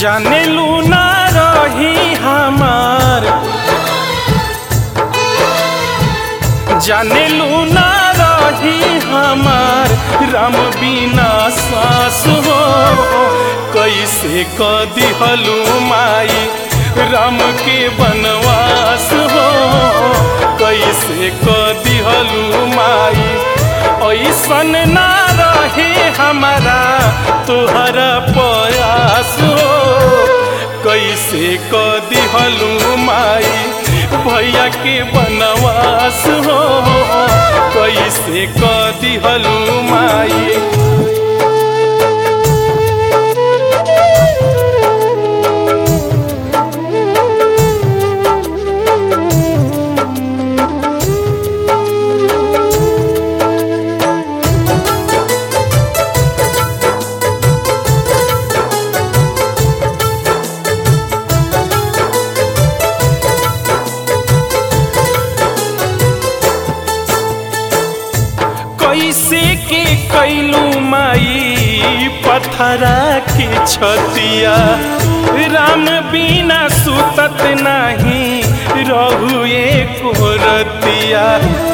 जाने लू ना रही हमार जाने लू ना रही हमार राम बिना सास हो कैसे क दिहलू माई राम के बनवास हो कैसे क दिहलू माई ऐसन ना रहे हमारा तोहरा प्रयास हो कैसे क दिहलू माई भैया के बनवास हो कैसे क दिहलू माई कैसे के कैलू माई पथरा के छतिया राम बिना सुतत नहीं रहू एको रतिया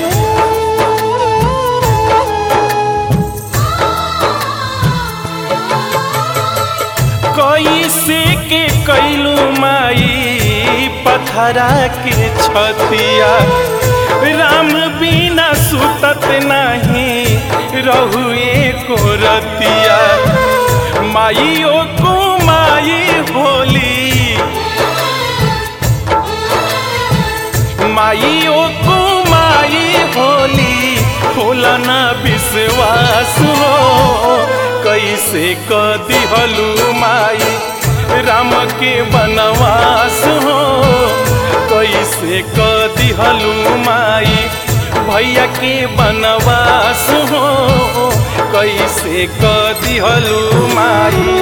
कैसे के कैलू माई पथरा के छतिया राम बिना सुतत नहीं रहू एको रतिया माइयो को माई होली माइयो को माई होली होला ना विश्वास हो कैसे क दिहलू माई राम के बनवास हो कैसे क दिहलू माई भैया के बनवास हो कैसे क दिहलू माई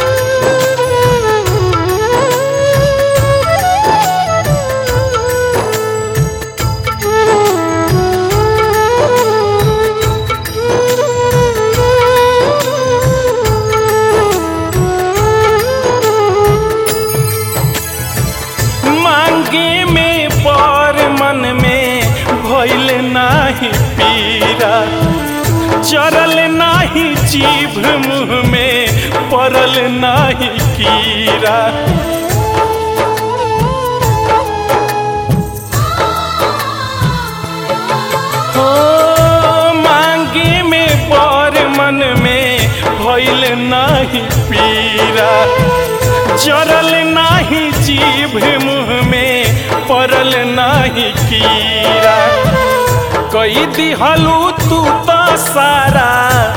मांगे में पर मन में भइल नाही पीरा चरल नाही जीभ मुँह में पड़ल नाही कीरा हो मांगे में पर मन में भइल नाही पीरा जरल नाही जीभ मुँह में पड़ल नाही कीरा कई दिहलू तू तो सारा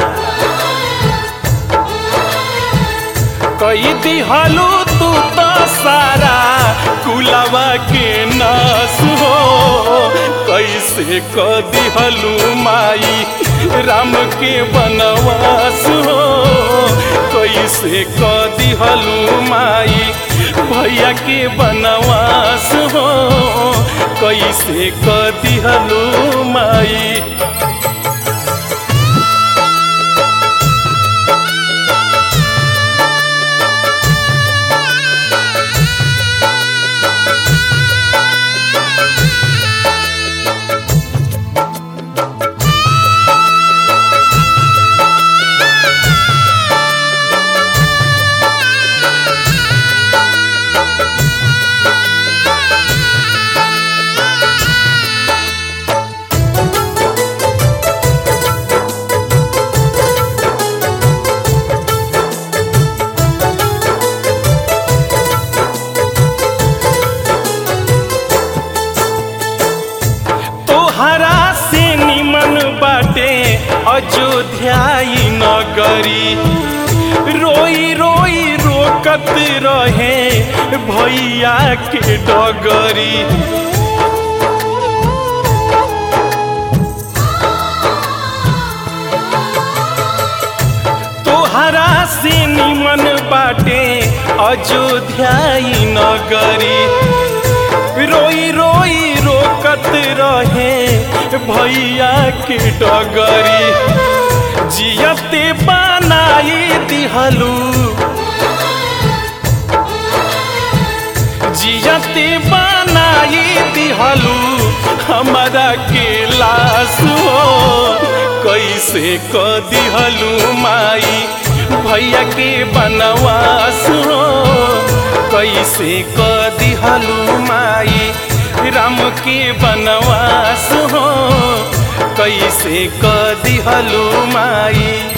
कई दिहलू तू तो सारा कुलवा के नास हो कैसे क दिहलू माई राम के बनवास हो कैसे क दिहलू माई भैया के बनवास हो कैसे क दिहलू माई तोहरा से निमन बाटे अयोध्याई नगरी रोई रोई रोकत रहे भैया के डगरी तोहरा से निमन बाटे अयोध्याई नगरी रोई रोई रोकत रहे भैया के डगरी जियते बनाई दिहलू जियते बनाई दिहलू हमारा के लाश हो कैसे क दिहलू माई भैया के बनवास हो कैसे क दिहलू माई राम के बनवास हो कैसे क दिहलू माई